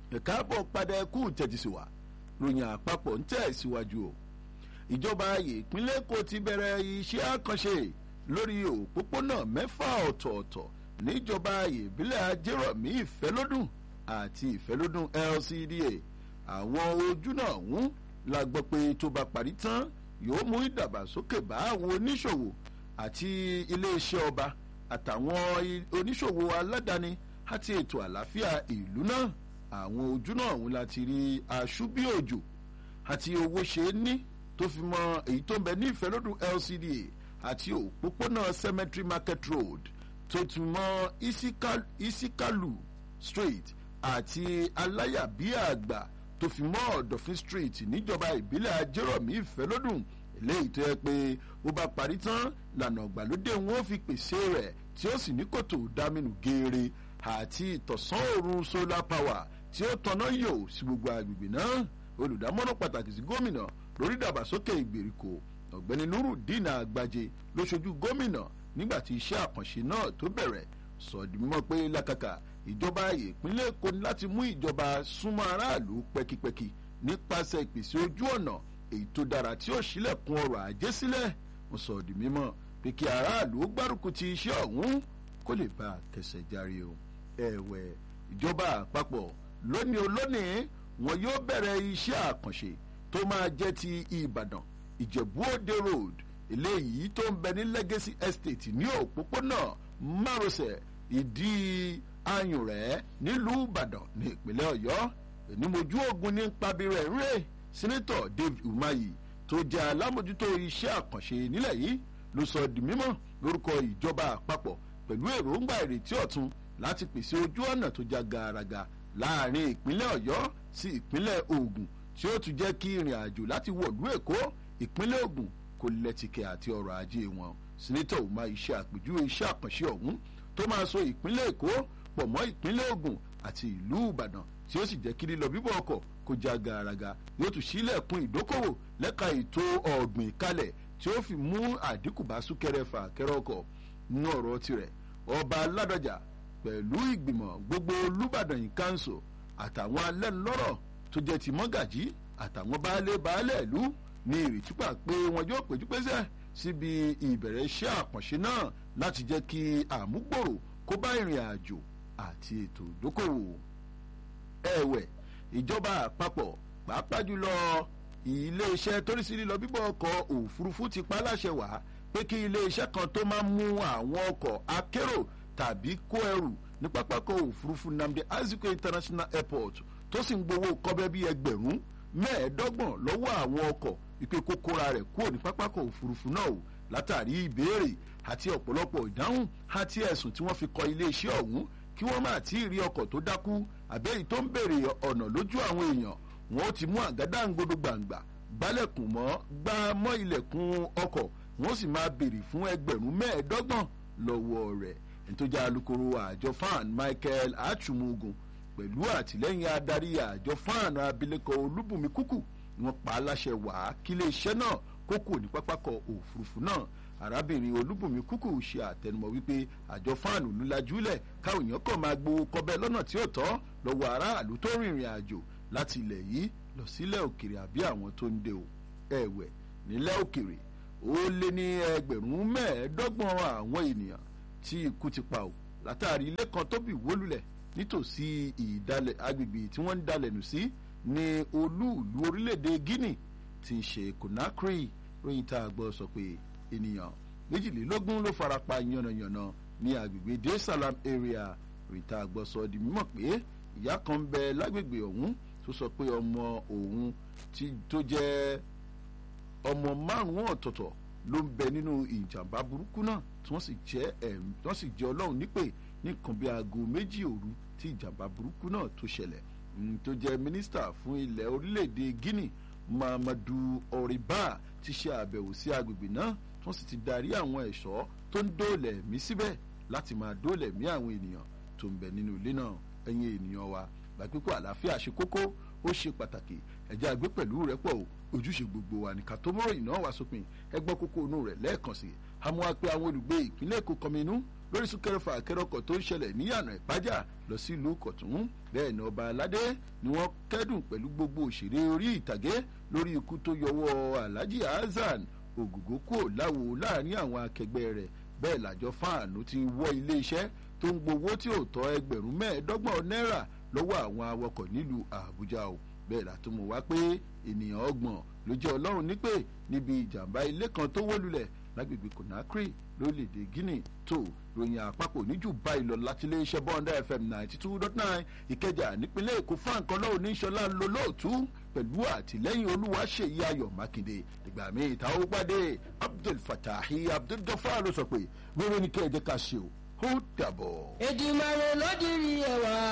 ẹ̀ka àbọ̀ padà ẹkú tẹ̀jísíwá ròyìn àpapọ̀ ń tẹ̀ síwájú o ìjọba ìpínlẹ̀ èkó ti bẹ̀rẹ̀ iṣẹ́ àkànṣe lórí òpópónà mẹ́fà ọ̀tọ̀ọ̀tọ̀ níjọba ìbílẹ̀ ajérọ̀mí ìfẹ́lódùn àti ìfẹ́lódùn LCDA àwọn ojú náà ń la gbọ́ pé tó bá parí tán yóò mú ìdàgbàsókè bá àwọn oníṣòwò àti iléeṣẹ́ ọba àtàwọn oníṣòwò aládàáni àti ètò àlàáfíà ìlú náà àwọn ojú náà ń láti rí aṣúbíòjò àti owó ṣe é ní tó fi mọ èyí tó ń bẹ ní ìfẹ́lódùn LCDA àti òpópónà cemetery market road tó tún mọ isikalu street àti aláyàbíàgbà tó fi mọ ọ̀dọ̀fin street níjọba ìbílẹ̀ ajérọ̀mí ìfẹ́lódùn eléyìí tó yẹ pé ó bá parí tán lànà ìgbàlódé wọn ó fi pèsè rẹ̀ tí ó sì ní kòtò dámínú geere àti ìtọ̀sán òòrùn solar power tí ó tanná yò sí gbogbo agbègbè náà olùdámọ̀ràn pàtàkì sí gómìnà lórí ìdàgbàsókè ìgbèríko ọ̀gbẹ́ni nurudeen àgbàjẹ ló ṣojú gómìnà nígbà tí iṣẹ́ àkànṣe náà tó bẹ̀rẹ̀ sọ̀dí mímọ́ pé lákàkà ìjọba ìpínlẹ̀ èkó ní láti mú ìjọba súnmọ́ aráàlú pẹ́kipẹ́ki nípasẹ̀ ìpèsè ojú ọ̀nà èyí tó dára tí ó ṣílẹ̀kùn ọrọ̀ ajé sílẹ̀ mo sọ̀dí mímọ́ pé kí aráàlú gbárùkù ti iṣẹ́ ọ̀hún kó lè bá a kẹsẹ̀ járe o ẹ̀wẹ̀ ìjọba àpapọ̀ lónìí olónìí wọn yóò bẹ̀rẹ̀ iṣẹ́ àkànṣe tó máa jẹ́ ti ìbàdàn ìjẹ̀bú òde road eléyìí tó ń bẹ ní legacy estate ní òpópónà márosẹ̀ ìdí ayùnrẹ́ nílùú ìbàdàn ní ìpínlẹ̀ ọ̀yọ́ ènìmojú ogun ní pabirẹ̀ rẹ̀ sẹ́nẹ́tọ̀ david umahi tó jẹ́ alámòjútó iṣẹ́ àkànṣe nílẹ̀ yìí ló sọ di mímọ́ lórúkọ ìjọba àpapọ̀ pẹ̀lú èròǹgbà ìrètí ọ̀tun láti pèsè ojú ọ̀nà tó já gaaraga láàrin ìpínlẹ̀ ọ̀yọ́ sí ìpínlẹ̀ ògùn tí ó tún jẹ́ kí ìrìn àjò láti wọ̀lú èkó ìpínlẹ̀ ògùn kò lẹ́tìkẹ́ àti ọrọ̀ ajé wọn sẹ́nẹ́tọ̀ ọ̀ma iṣẹ́ àpèjúwe iṣẹ́ àkànṣe ọ̀hún tó máa so ìpínlẹ̀ èkó pọ̀ mọ́ ìpínlẹ̀ ògùn àti ìlú ìbàdàn tí ó sì jẹ́ kí lílọ bíbọ̀ ọkọ̀ kó já gaaraga yóò tún sílẹ̀kùn ìdókòwò lẹ́ka ètò ọ̀gbìn kalẹ̀ tí ó fi mú àdínkù bá súnkẹrẹ fà kẹrẹ ọkọ̀ nínú ọ̀rọ̀ tirẹ̀ ọba aládọjà pẹ̀lú ìgbìmọ̀ gbogbo olùbàdàn yìí káńsò àtàwọn alẹ́nulọ́rọ̀ tó jẹ́ ti mọ́gàjí àtàwọn baálé baálé ìlú ní ìrètí pa pé wọn yóò péjú pésẹ̀ síbi ìbẹ̀rẹ̀ iṣẹ́ àkànṣe náà láti jẹ́ kí àmúgbòrò kó bá ìrìn àjò àti ètò ìdókòwò. ẹ̀wẹ̀ ìjọba àpapọ̀ pàápàá jùlọ iléeṣẹ́ torísí lílọ bíbọ̀ ọkọ̀ òfurufú ti pa láṣẹ wá pé kí iléeṣẹ́ kan tó máa mú àwọn ọkọ̀ akérò tàbí kó ẹrù ní pápákọ̀ òfurufú nnamdi azikiwe international airport tó sì ń gbowó kọ́bẹ́ bíi ẹgbẹ̀rún mẹ́ẹ̀ẹ́dọ́gbọ̀n lọ́wọ́ àwọn ọkọ̀ ìpè kókóra rẹ̀ kúrò ní pápákọ̀ òfurufú náà o látàrí ìbéèrè àti ọ̀pọ̀lọpọ̀ ìdáhùn àti ẹ̀sùn tí wọ́n fi kọ iléeṣẹ́ ọ̀hún kí wọ́n má tí ì rí ọkọ̀ tó dákú àbẹ́yìí tó ń béèrè ọ̀nà lójú àwọn èèyàn wọn ó ti mú àgádáǹgodo gbàǹgbà gbálẹ̀kùn mọ́ gbá mọ́ ilẹ̀kùn ọkọ̀ wọ́n sì máa béèrè fún ẹgbẹ̀rún mẹ́ẹ̀ẹ́dọ́gbọ̀n lọ́wọ́ rẹ̀ ẹ̀ńtọ́jà alukoro àjọ fan michael achumugun pẹ̀lú àtìlẹ́yìn adarí àjọ fan abilékọ olúbùnmi kúkú ni wọ́n pa á láṣẹ wá kí iléeṣẹ́ náà kókò ní pápákọ̀ òfurufú náà arábìnrin olúbùnmi kúkú ṣe àtẹnumọ́ wípé àjọ fan olùlajúlẹ̀ káwọn èèyàn kàn máa gbowó kọbẹ lọ́nà tí ó tọ́ lọ́wọ́ aráàlú tó rìnrìn àjò láti ilẹ̀ yìí lọ sílẹ̀ òkèrè àbí àwọn tó ń de o ẹ̀wẹ̀ nílẹ̀ òkèrè ó lé ní ẹgbẹ̀rún mẹ́ẹ̀ẹ́dọ́gbọ̀n àwọn ènìyàn tí ikú ti pa o látàrí ilé kan tó bì wólulẹ̀ nítòsí ìdálẹ̀ agbègbè tí wọ́n ń dalẹ̀ nù sí ní olúùlú orílẹ̀-èdè guinea ti ń ṣe conakry ròyìn tá a gbọ́ sọ pé ènìyàn méjìlélógún ló farapa yànnàyànnà ní agbègbè dar salam area ròyìn tá a gbọ́ sọ di mímọ̀ pé ìyá kan ń bẹ lágbègbè ọ̀hún tó sọ pé ọmọ òun tó jẹ́ ọmọ márùn-ún ọ̀tọ̀ọ̀tọ̀ ló ń bẹ nínú ìjàmbá burúkú náà tí wọ́n sì jẹ́ ẹ̀m tí wọ́n sì jẹ́ ọlọ́run nípè ní nǹkan bíi aago méjì òru tí ìjàmbá burúkú náà tó ṣẹlẹ̀ tó jẹ́ mínísítà fún ilẹ̀ orílẹ̀-èdè guinea muhammadu oriba ti ṣe àbẹ̀wò sí agbègbè náà tí wọ́n sì ti darí àwọn ẹ̀ṣọ́ tó ń dóòlẹ̀ mí síbẹ̀ láti máa dóòlẹ̀ mí àwọn ènìyàn tó ń bẹ nínú ilé náà ẹ̀yin ènìyàn wa gbàgbékò àlàáfíà ṣe kókó ó ṣe pàtàkì ẹ̀jẹ̀ àgbé pẹ̀lú rẹ̀ pọ̀ o ojúṣe gbogbo wa ní ká tó mọ́rọ̀ ìná wá sópin ẹgbọ́n kókó inú rẹ̀ lẹ́ẹ̀kan sí i àmọ́ wá pé àwọn olùgbé ìpínlẹ̀ èkó kọminú lórí súnkẹrẹfà kẹrọkọ̀ tó ń ṣẹlẹ̀ níyànà ìpájà lọ sí ìlú kọ̀tún bẹ́ẹ̀ ni ọba aládé ni wọ́n kẹ́dùn pẹ̀lú gbogbo òṣèré orí ìtàgé lórí ikú tó yọwọ́ alhaji hasan ògògó kúò láwo láàrin àwọn akẹgbẹ́ rẹ̀ bẹ́ẹ̀ làjọ fáànù ti wọ́ iléeṣẹ́ tó ń gbowó tí ò tọ́ ẹgbẹ̀rún mẹ́ẹ̀ẹ́dọ́gbọ̀n náírà lọ́wọ́ àwọn awakọ̀ nílùú àbújá o bẹ́ẹ̀ látúmọ̀ wá pé ènìyàn ọgbọ̀n ló jẹ́ ọlọ́run nípè níbi ìjàmbá ilé kan tó wó lulẹ̀ lágbègbè conakry lórílẹ̀‐èdè guinea tó ròyìn àpapọ̀ níjù báyìí lọ láti iléeṣẹ́ bọ́ńdà fm ninety two dot nine ìkẹjà nípínlẹ̀ èkó frank ọlọ́run ní sọlá ń lo lóòtú pẹ̀lú àtìlẹ́yìn olúwaṣeyí ayọ̀ mákindé ìgbà míì tá ó pàdé abdul fatahi abdul gafar ló sọ pé wẹ́rẹ́ ní kẹ́ ẹ jẹ́ ká ṣe o ó dàbọ̀. èdè ìmọ̀ràn ló dirí ẹwà.